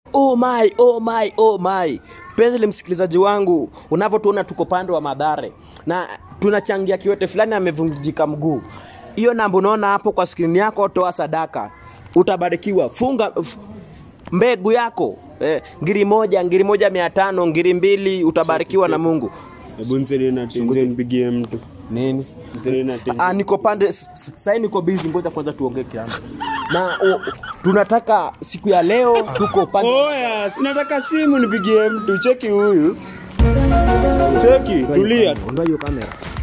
Oh my, oh my, oh my. Penzi msikilizaji wangu, unavyotuona tuko pande wa Madhare na tunachangia kiwete fulani amevunjika mguu. Hiyo namba unaona hapo kwa skrini yako, toa sadaka, utabarikiwa. Funga f- mbegu yako eh, ngiri moja, ngiri moja mia tano, ngiri mbili, utabarikiwa na Mungu. Hebu nisaidie na tenje nipigie mtu. Nini? Nisaidie na tenje. Ah, niko pande s- s- sasa niko busy, ngoja kwanza tuongee kiambo. Na o, tunataka siku ya leo tuko pande Oya, sinataka simu nipigie mtu. Cheki huyu. Cheki, tulia. Ondoa hiyo kamera.